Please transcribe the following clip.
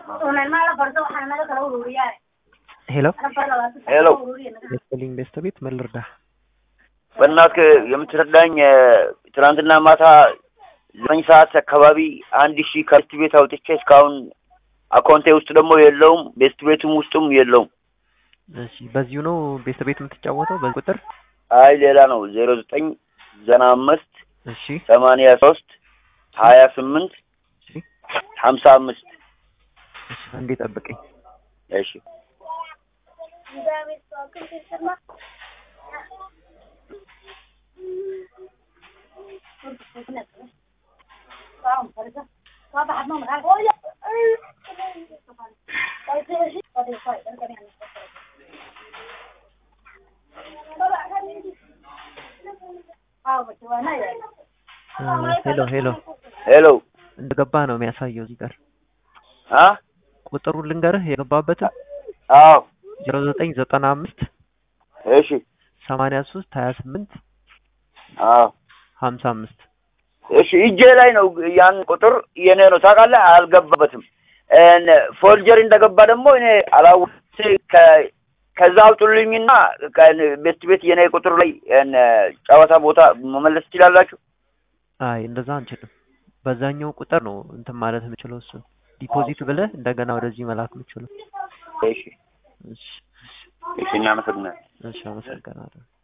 ሄሎ ሄሎ የስፔሊንግ ቤስት ቤት ምን ልርዳህ? በእናትህ የምትረዳኝ ትናንትና ማታ ዘጠኝ ሰዓት አካባቢ አንድ ሺህ ከቤስት ቤት አውጥቼ እስካሁን አካውንቴ ውስጥ ደግሞ የለውም፣ ቤስት ቤቱም ውስጡም የለውም። እሺ በዚሁ ነው ቤስት ቤት የምትጫወተው በዚህ ቁጥር? አይ ሌላ ነው ዜሮ ዘጠኝ ዘጠና አምስት እሺ ሰማንያ ሶስት ሀያ ስምንት እሺ ሀምሳ አምስት እሺ አንዴ ጠብቀኝ። እሺ ሄሎ ሄሎ ሄሎ እንደገባ ነው የሚያሳየው እዚህ ጋር አ ቁጥሩን ልንገርህ የገባበትን አዎ ዜሮ ዘጠኝ ዘጠና አምስት እሺ ሰማንያ ሶስት ሀያ ስምንት አዎ ሀምሳ አምስት እሺ እጄ ላይ ነው ያን ቁጥር የኔ ነው ታውቃለህ፣ አልገባበትም። ፎልጀር እንደገባ ደግሞ እኔ አላወቅሁትም። ከ- ከዛ አውጡልኝና ቤስት ቤት የኔ ቁጥር ላይ እን ጨዋታ ቦታ መመለስ ትችላላችሁ። አይ እንደዛ አንችልም። በዛኛው ቁጥር ነው እንትን ማለት የምችለው እሱን ዲፖዚት ብለህ እንደገና ወደዚህ መላክ የምችለው። እሺ እሺ እሺ፣ እናመሰግናለን። እሺ አመሰግናለሁ።